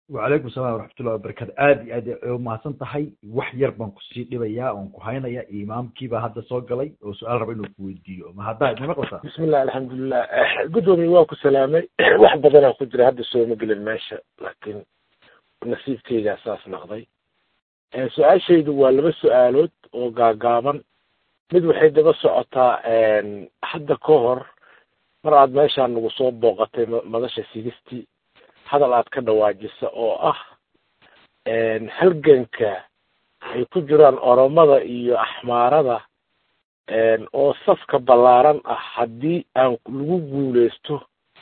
wacalaykum salam waraxmatullahi wabarakatu aad iyo aad ay umahadsan tahay wax yar baan kusii dhibayaa oon ku haynaya imaamkiibaa hadda soo galay oo su-aal raba inuu ku weydiiyo ma haddaa idma maqlaysaa bismillah alxamdulilah guddoomiye waa ku salaamay wax badanaa ku jira hadda sooma gelin meesha laakiin nasiibkeygaa saas naqday su-aashaydu waa laba su-aalood oo gaagaaban mid waxay daba socotaa hadda ka hor mar aad meeshaan nagu soo booqatay madasha sigistii hadal aad ka dhawaajisa oo ah halganka ay ku jiraan oromada iyo axmaarada oo safka ballaaran ah haddii aan lagu guuleysto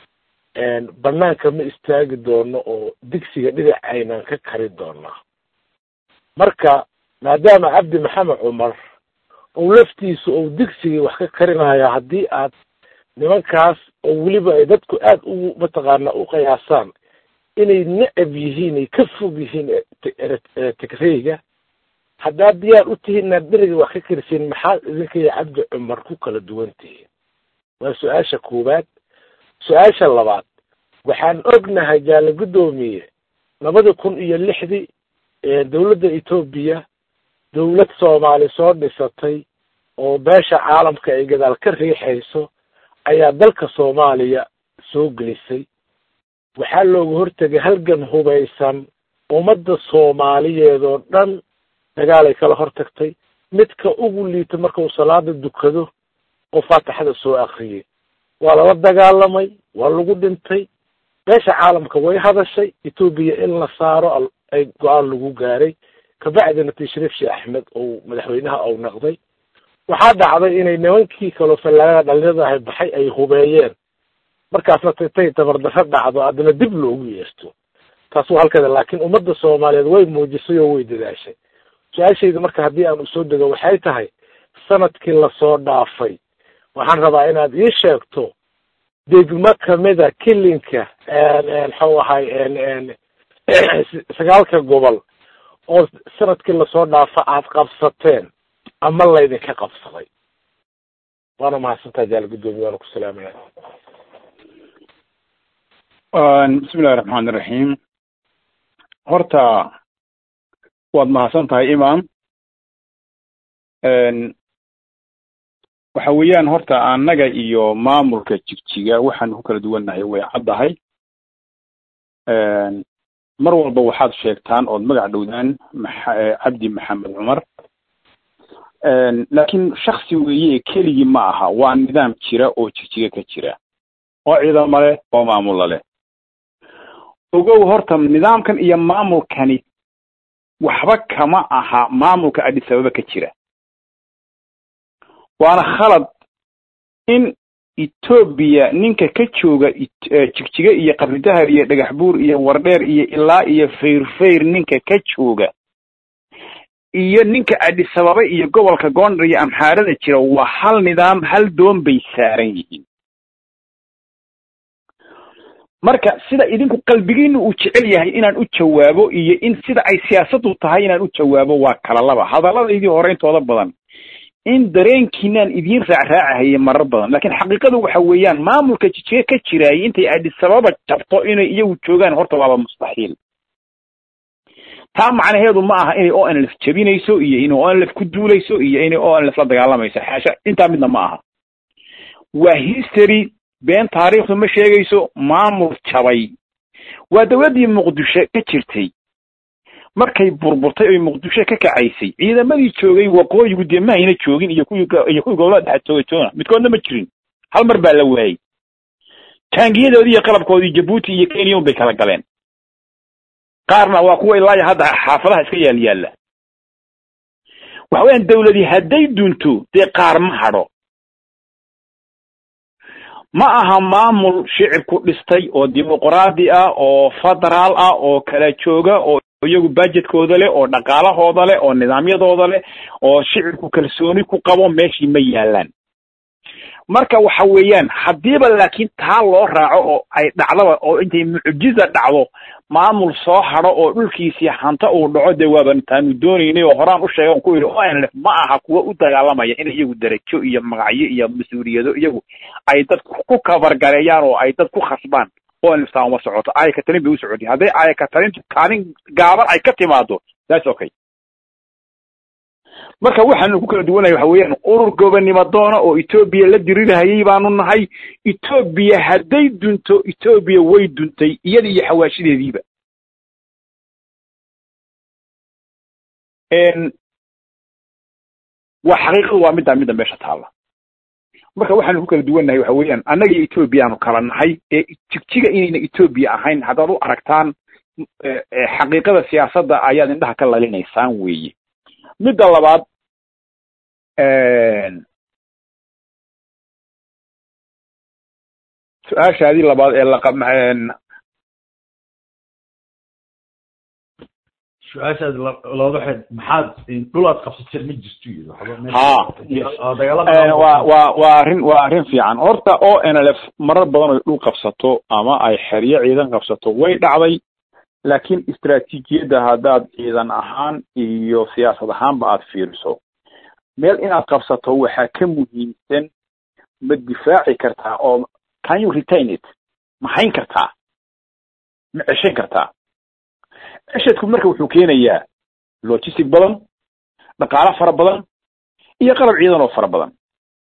banaanka ma istaagi doono oo digsiga dhinac aynaan ka kari doonaa marka maadaama cabdi maxamed cumar ou laftiisu ou digsigii wax ka karinayo haddii aad nimankaas oo weliba ay dadku aada u mataqaana u qiyaasaan inay necab yihiin ay ka fog yihiin tigreyga haddaad diyaar u tihiin inaad dheriga wax ka karisiin maxaad idinka iyo cabdi cumar ku kala duwan tihiin waa su-aasha koowaad su-aasha labaad waxaan ognahay jaale guddoomiye labada kun iyo lixdii dowladda etoobiya dowlad soomaali soo dhisatay oo beesha caalamka ay gadaal ka riixayso ayaa dalka soomaaliya soo gelisay waxaa looga hortegay halgan hubaysan ummadda soomaaliyeed oo dhan dagaalay kala hortagtay midka ugu liita marka uu salaada dukado oo faatixada soo akriyay waa lala dagaalamay waa lagu dhintay beesha caalamka way hadashay etoobiya in la saaro ay go-aan lagu gaaray kabacdina tashriif sheekh axmed ou madaxweynaha ou naqday waxaa dhacday inay nimankii kaloo fallaagada dhalinyarada ahay baxay ay hubeeyeen markaasna tintay tabardarro dhacdo haddana dib loogu yeerto taas waa halkeeda laakiin ummadda soomaaliyeed way muujisay oo way dadaashay su-aashayda marka haddii aan usoo dego waxay tahay sanadkii lasoo dhaafay waxaan rabaa inaad ii sheegto degmo kamida kilinka mxuu ahay sagaalka gobol oo sanadkii lasoo dhaafa aad qabsateen ama laydinka qabsaday waana mahadsantaha jaal guddoomiye waana ku salaamaya bismi illahi raxmaan iraxiim horta waad mahadsan tahay imam waxa weeyaan horta annaga iyo maamulka jigjiga waxaan ku kala duwannahay way caddahay mar walba waxaad sheegtaan ood magac dhowdaan cabdi maxamed cumar laakiin shaksi weeye keligii ma aha waa nidaam jira oo jigjiga ka jira oo ciidamo leh oo maamulla leh ogow horta nidaamkan iyo maamulkani waxba kama aha maamulka adis ababa ka jira waana khalad in etoobiya ninka ka jooga jigjiga iyo qabridahar iyo dhagax buur iyo wardheer iyo ilaa iyo fayrfayr ninka ka jooga iyo ninka adis ababa iyo gobolka goondar iyo amxaarada jira waa hal nidaam hal doon bay saaran yihiin marka sida idinku qalbigiinu uu jecel yahay inaan u jawaabo iyo in sida ay siyaasaddu tahay inaan u jawaabo waa kala laba hadalladaydii hore intooda badan in dareenkiinaan idiin raacraacahayay marar badan laakiin xaqiiqadu waxa weeyaan maamulka jijiga ka jiraayay intay adis ababa jabto inay iyagu joogaan horta waaba mustaxiil taa macnaheedu ma aha inay o n lf jabinayso iyo inay o n lf ku duulayso iyo inay o n lf la dagaalamayso xaasha intaa midna ma aha waa history been taariikhdu ma sheegayso maamul jabay waa dowladdii muqdisho ka jirtay markay burburtay oy muqdisho ka kacaysay ciidamadii joogay waqooyigu dee ma ayna joogin iyo kuwii iyo kuwii gobolada dhexe jooga joona midkoodna ma jirin hal mar baa la waayey taangiyadoodii iyo qalabkoodii jabuuti iyo kenya bay kala galeen qaarna waa kuwa ilaa hadda xaafadaha iska yaal yaalla waxa weeyaan dawladii hadday dunto dee qaar ma hadho ma aha maamul shicibku dhistay oo dimuqraadi ah oo federaal ah oo kala jooga oo iyagu budgetkooda leh oo dhaqaalahooda leh oo nidaamyadooda leh oo shicibku kalsooni ku qabo meeshii ma yaalaan marka waxa weeyaan haddiiba laakiin taa loo raaco oo ay dhacdaba oo intay mucjiza dhacdo maamul soo hadho oo dhulkiisii hanta uu dhaco dee waaban taanu doonaynay oo horaan u sheegan ku yidhi o n lf ma aha kuwa u dagaalamaya in iyagu darajo iyo magacyo iyo mas-uuliyado iyagu ay dad ku kabargareeyaan oo ay dad ku khasbaan oo niftaa uma socoto aaya ka talin bay u socotay hadday aaya ka talintu kaalin gaaban ay ka timaado that's okay marka waxaanu ku kala duwanahay waxa weeyaan urur gobonnimo doona oo etoobiya la dirirahayay baanu nahay etoobiya hadday dunto etoobiya way duntay iyada iyo xawaashideediiba waa xaqiiqadu waa middaa midda meesha taalla marka waxaanu ku kala duwannahay waxa weeyaan annaga iyo etoobiyaanu kala nahay ee jigjiga inayna etoobiya ahayn haddaad u aragtaan xaqiiqada siyaasadda ayaad indhaha ka lalinaysaan weeye midda labaad su-aashaadii labaad ee laqa su-aashaad looga xid maxaad dhul aad qabsateen ma jirto iyo ha wa wa waa arrin waa arrin fiican horta o n l f marar badan oy dhul qabsato ama ay xeryo ciidan qabsato way dhacday laakiin istraatiijiyadda haddaad ciidan ahaan iyo siyaasad ahaanba aad fiiriso meel inaad qabsato waxaa ka muhiimsan ma difaaci kartaa oo can you retain it ma hayn kartaa ma ceshan kartaa ceshadku marka wuxuu keenayaa logistic badan dhaqaalo fara badan iyo qalab ciidan oo fara badan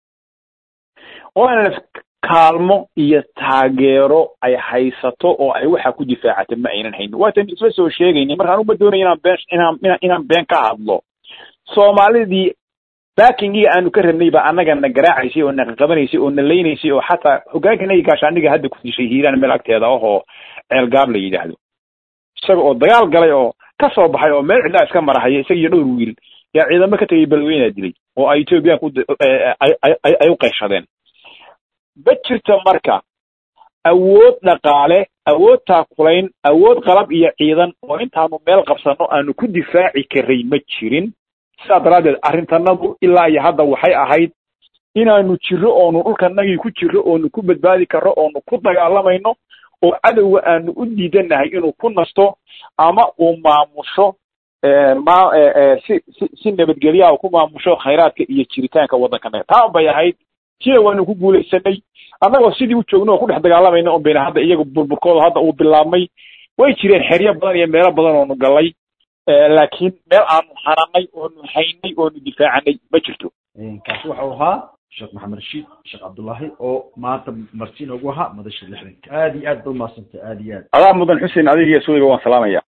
oo nlf kaalmo iyo taageero ay haysato oo ay waxa ku difaacata ma aynan haynin waatan isla soo sheegayni markaan uma doonaya inaan been inaan inaan been ka hadlo soomaalidii backingiga aanu ka rabnay baa annaga na garaacaysay oo na qaqabanaysay oo na leynaysay oo xataa hogaankanaga gaashaaniga hadda ku dishay hiiraan meel agteeda ahoo ceelgaab la yidhaahdo isaga oo dagaal galay oo ka soo baxay oo meel cidlaa iska marahaya isaga iyo dhowr wiil yaa ciidamo ka tegay balweynaa dilay oo ay ethoobiyaanku ay u qayshadeen ma jirto marka awood dhaqaale awood taakulayn awood qalab iyo ciidan oo intaanu meel qabsano aanu ku difaaci karay ma jirin sidaa daraaddeed arrintanadu ilaa iyo hadda waxay ahayd inaanu jiro oonu dhulkanagii ku jiro oonu ku badbaadi karro oonu ku dagaalamayno oo cadowga aanu u diidanahay inuu ku nasto ama uu maamusho ma si si si nabadgelyaha uu ku maamusho khayraadka iyo jiritaanka waddankanaga taa bay ahayd sida waanu ku guulaysanay annagoo sidii u joogno oo ku dhex dagaalamayna un bayna hadda iyaga burburkooda hadda uu bilaabmay way jireen xeryo badan iyo meelo badan oonu galay laakiin meel aanu hananay oonu haynay oonu difaacanay ma jirto kaasi waxau ahaa sheekh maxamed rashiid sheekh cabdullaahi oo maanta marti inoogu ahaa madasha lixdanka aad iyo aad ba umahadsantay aad iyo aad adaa mudan xuseen adiga iyo suwayba waan salaamaya